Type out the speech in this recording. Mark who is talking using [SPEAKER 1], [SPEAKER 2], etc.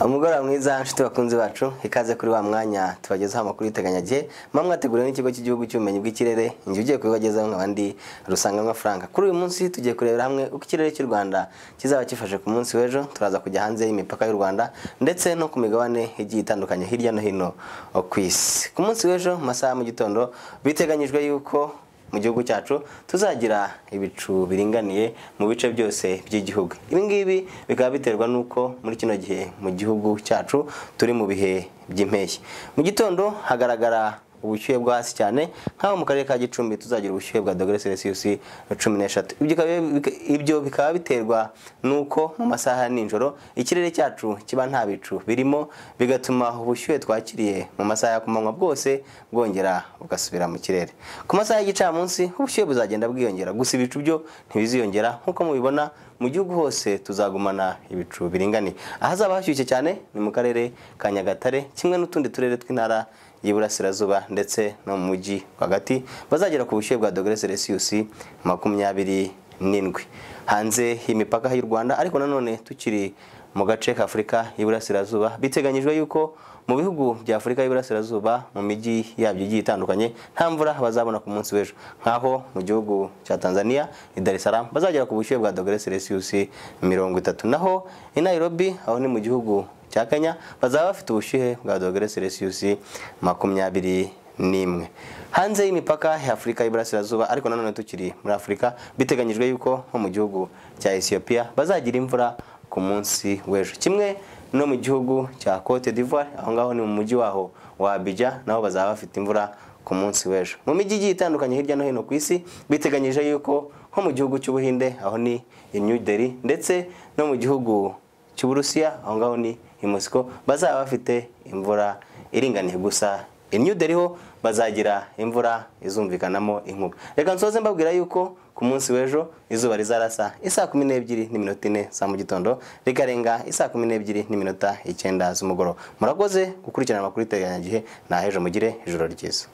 [SPEAKER 1] umugoroba mwiza nshuti bakunzi bacu ikaze kuri wa mwanya tubagezaho amakuru y'iteganyagihe mpamwe mwateguriwe n'ikigo cy'igihugu cy'ubumenyi bw'ikirere njye ugiye kubibagezaho nk'abandi rusanganwa frank kuri uyu munsi tugiye kurebera hamwe uko ikirere cy'u rwanda kizaba gifashe ku munsi w'ejo turaza kujya hanze y'imipaka y'u rwanda ndetse no ku migabane igiye itandukanye hirya no hino ku isi ku munsi w'ejo mu masaha ya mu gitondo biteganyijwe yuko mu gihugu cyacu tuzagira ibicu biringaniye mu bice byose by'igihugu ibi ngibi bikaba biterwa n'uko muri kino gihe mu gihugu cyacu turi mu bihe by'impeshyi mu gitondo hagaragara ubushyuhe bwo hasi cyane nk'aho mu karere ka gicumbi tuzagira ubushyuhe bwa dogere selisiyusi cumi n'eshatu ibyo bikaba biterwa n'uko mu masaha ya nijoro ikirere cyacu kiba nta bicu birimo bigatuma ubushyuhe twakiriye mu masaha ya kumanywa bwose bwongera bugasubira mu kirere ku masaha y'igicamunsi ubushyuhe buzagenda bwiyongera gusa ibicu byo ntibiziyongera nk'uko mubibona mu gihugu hose tuzagumana ibicu biringaniye ahazaba hashyushye cyane ni mu karere ka nyagatare kimwe n'utundi turere tw'intara y'iburasirazuba ndetse no mu mujyi rwagati bazagera ku bushyuhe bwa dogere selisiyusi makumyabiri n'indwi hanze y'imipaka y'u rwanda ariko nanone tukiri mu gace ka afurika y'iburasirazuba biteganyijwe yuko mu bihugu bya afurika y'iburasirazuba mu mijyi yabyo igiye itandukanye nta mvura bazabona ku munsi w'ejo nk'aho mu gihugu cya tanzania i dar es salaam bazagera ku bushyuhe bwa dogere selisiyusi mirongo itatu naho i nairobi aho ni mu gihugu cya kenya bazaba bafite ubushyuhe bwa dogere selisiyusi makumyabiri n'imwe hanze y'imipaka ya afurika y'iburasirazuba ariko nanone tukiri muri afurika biteganyijwe yuko nko mu gihugu cya ethiopia bazagira imvura ku munsi w'ejo kimwe no mu gihugu cya cote d'ivoire aho ngaho ni mu mujyi waho wa abidja naho bazaba bafite imvura ku munsi w'ejo mu mijyi igiye itandukanye hirya no hino ku isi biteganyije yuko nko mu gihugu cy'ubuhinde aho ni i new delhi ndetse no mu gihugu cy'uburusiya aho ngaho ni i mosiko bazaba bafite imvura iringaniye gusa i new delhi ho bazagira imvura izumvikanamo inkuba reka nsoze mbabwira yuko ku munsi w'ejo izuba rizarasa isaa kumi n'ebyiri n'iminota ine za mu gitondo rikarenga isaa kumi n'ebyiri n'iminota icyenda z'umugoroba murakoze gukurikirana amakuru y'iteganyagihe ni ah'ejo mugire ijoro ryiza